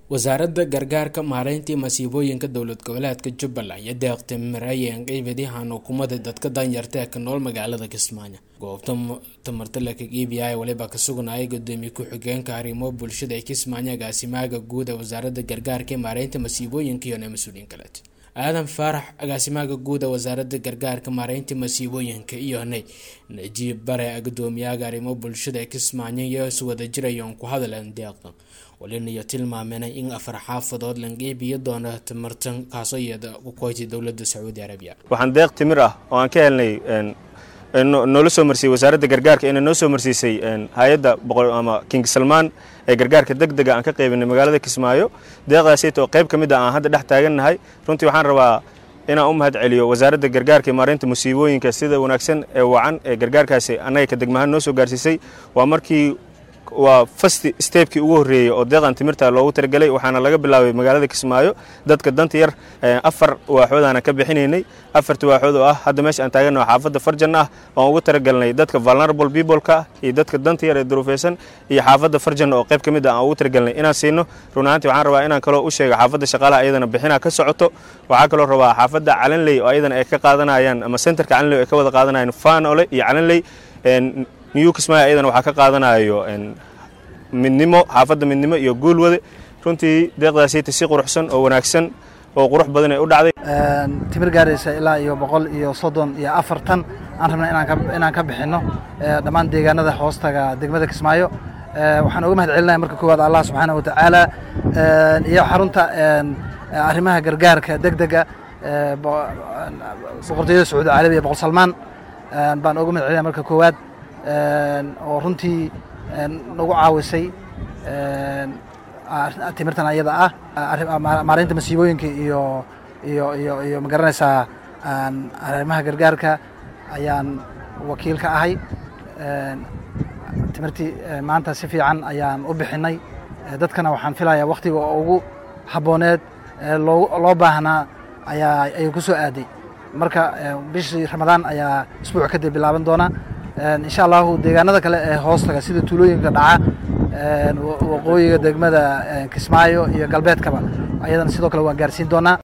wasaaradda gargaarka maareyntii masiibooyinka dowlad goboleedka jubbaland iyo deeqta maraayen qeybadihan xukuumadda dadka danyarta ee ka nool magaalada kismaayo goobta tamarta la kaga iibiyay waliba ka sugnayay gudoomiye ku-xigeenka arrimo bulshada ee kismaayo agaasimaaga guud ee wasaaradda gargaarka ee maareynta masiibooyinka iyo mas-uuliyiin kaleed aadan faarax agaasimaaga guud ee wasaaradda gargaarka maareynta masiibooyinka iyo nay najiib bare gudoomiyaga arrimo bulshada ee kismaayo iyo iswada jirayoon ku hadleen deeqda walinayo tilmaameenay in afar xaafadood la qeybiyo doono tamartan kaasoo iyada ku koytay dowladda sacuudi arabiya waxaan deeq timir ah oo aan ka helnay noola soo marsiiyey wasaaradda gargaarka inay noo soo marsiisay hay-adda ama king salmaan ee gargaarka deg dega aan ka qaybinay magaalada kismaayo deeqdaasaytoo qayb ka mid a aan hadda dhex taagannahay runtii waxaan rabaa inaan u mahad celiyo wasaaradda gargaarka ee maareynta musiibooyinka sida wanaagsan ee wacan ee gargaarkaasi annaga ka degmahaan noo soo gaarsiisay waa markii waa fast stebkii ugu horreeyey oo deeqan timirta loogu talagelay waxaana laga bilaabay magaalada kismaayo dadka danta yar afar waaxoodaana ka bixinaynay afarta waaxood oo ah hadda meesha aan taaganno xaafadda farjan ah oan ugu talagalnay dadka vulnerable peopleka iyo dadka danta yar ee duruufeysan iyo xaafadda farjan oo qayb ka mid ah aan ugu talagalnay inaan siino run ahaantii waxaan rabaa inaan kaloo u sheega xaafadda shaqaalaha ayadana bixinaa ka socoto waxaa kaloo rabaa xaafadda calanley oo ayadana ay ka qaadanayaan ama centerka calanley ay ka wada qaadanayaan faanole iyo calanley new kismaayo ayadana waxaa ka qaadanayo midnimo xaafadda midnimo iyo guulwade runtii deeqdaasayta si quruxsan oo wanaagsan oo qurux badan ay u dhacday timir gaaraysa ilaa iyo boqol iyo soddon iyo afartan aan rabna inaan ka bixinno dhammaan deegaanada hoostaga degmada kismaayo waxaan uga mahad celinaya marka koowaad allah subxaana wa tacaala iyo xarunta arrimaha gargaarka deg dega boqortooyada sacuudi carabiya boqol salmaan baan uga mahad celinaya marka koowaad oo runtii nagu caawisay timirtan ayada ah maareynta masiibooyinka iyo iyo iyo iyo ma garanaysaa arrimaha gargaarka ayaan wakiil ka ahay timirtii maanta si fiican ayaan u bixinay dadkana waxaan filayaa wakhtiga oo ugu habbooneed loo loo baahnaa ayaa ayuu ku soo aaday marka bishii ramadaan ayaa isbuuc kadib bilaaban doona insha allahu deegaanada kale ee hoostaga sida tuulooyinka dhaca waqooyiga degmada kismaayo iyo galbeedkaba ayadana sidoo kale waan gaarsiin doonaa